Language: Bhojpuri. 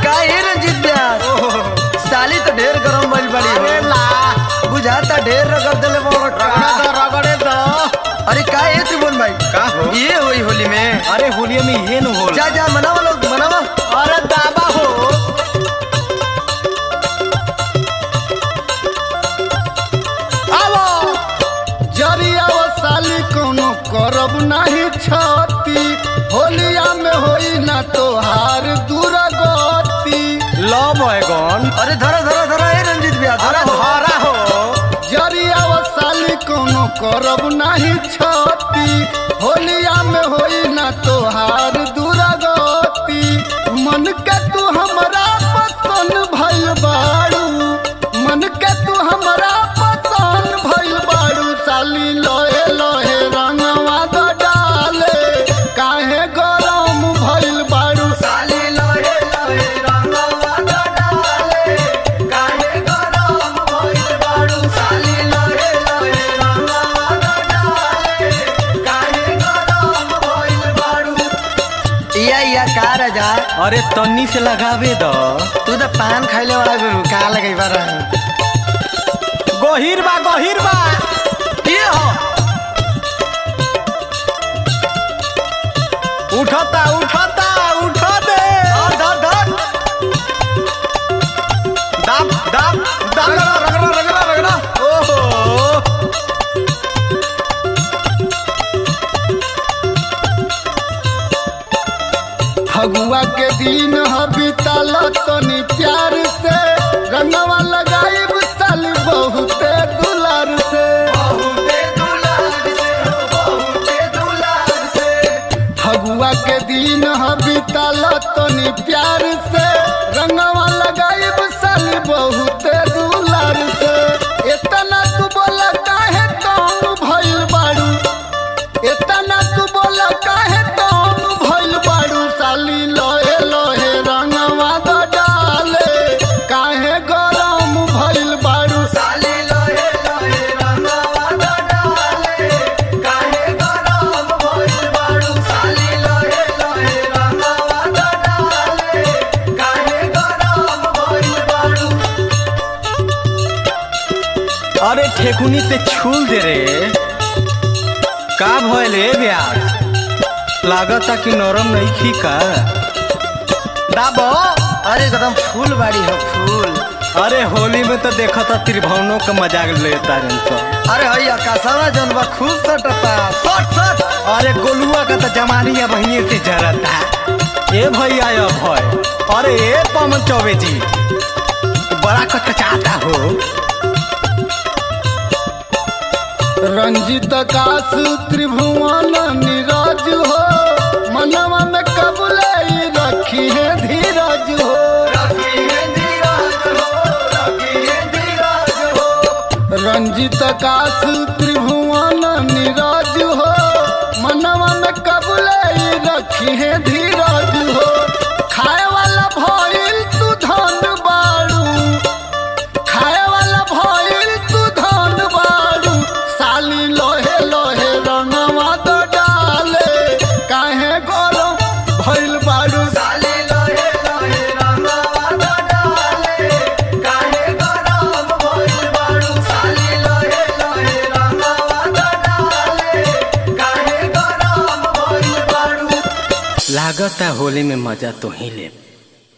का है रंजीत व्यास साली तो ढेर गरम भइल बड़ी अरे हो ला बुझाता ढेर रगड़ देले मोर रगड़े दो रगड़े दो अरे का है त्रिभुवन भाई का हो ये होई होली में अरे होलिया में ये न होला जा जा मनाओ लोग मनाओ अरे दाबा हो आवो जरिया वो साली कोनो करब नहीं छती होलिया में होई ना तोहार दुर्गति लो बैगन अरे धरा धरा धरा है रंजीत व्यास अरे धरा हो। हरा हो जरिया वो साली कोनो करब नहीं छती होलिया में होई ना तोहार दुर्गति मन के तू हमरा पसंद भइल बाड़ू मन के तू हमरा पसंद भइल बाड़ू साली लोहे लोहे रंगवा द डाले काहे गरम भइल बाड़ू साली लोहे लोहे रंगवा द डाले काहे गरम भइल बाड़ू साली लोहे लोहे रंगवा द डाले काहे गरम भइल बाड़ू या या का राजा अरे तन्नी से लगावे दो तू तो पान खाइले वाला गुरु का लगई बार गहिर बा गहिर बा ये हो उठता उठता उठा दे और धर धर दाब दाब दाब रगड़ा रगड़ा रगड़ा रगड़ा ओहो फगुआ के दिन ह बीतल तनी प्यार से रंगवा लगाइब साली बहुते दुलार से बहुते दुलार से हो बहुते दुलार से फगुआ के दिन ह बीतल तनी प्यार से रंगवा लगाइब साली बहुते दुलार से इतना तू बोल काहे कौन भइल बाड़ू इतना तू बोल काहे कौन भइल बाड़ू साली लोहे लोहे रंगवा द डाले काहे गरम भइल बाड़ू साली लोहे लोहे रंगवा द डाले काहे गरम भइल बाड़ू साली लोहे लोहे रंगवा द डाले काहे गरम भइल बाड़ू अरे ठेकुनी से छूल दे रे का भइल ए ब्यास लागता कि नरम नहीं खी का दाबो अरे एकदम फूल बाड़ी हो फूल अरे होली में तो देखा था त्रिभुवनों का मजाक लेता रहे सब अरे हई आकाशवा जौन बा खूब सटता सट सट अरे गोलुआ का तो जमानिया बहिनी से जरता ए भैया ये भय अरे ए पवन चौबे जी बड़ा कचकचाता हो रंजित काश त्रिभुवन नीरज हो मनवा में कबले रखी है धीरज हो रखी है धीरज हो रखी है धीरज हो रंजित काश त्रिभुवन नीरज हो मनवा में कबले रखी है धीरज हो खाए वाला भइल तू धन बाड़ू खाए वाला भइल तू धन बाड़ू साली लोहे लोहे रंगवा द डाले काहे गरम भइल बाड़ू साली लोहे लोहे रंगवा द डाले काहे गरम भइल बाड़ू साली लोहे लोहे रंगवा द डाले काहे गरम भइल बाड़ू लागता होली में मजा तो ही ले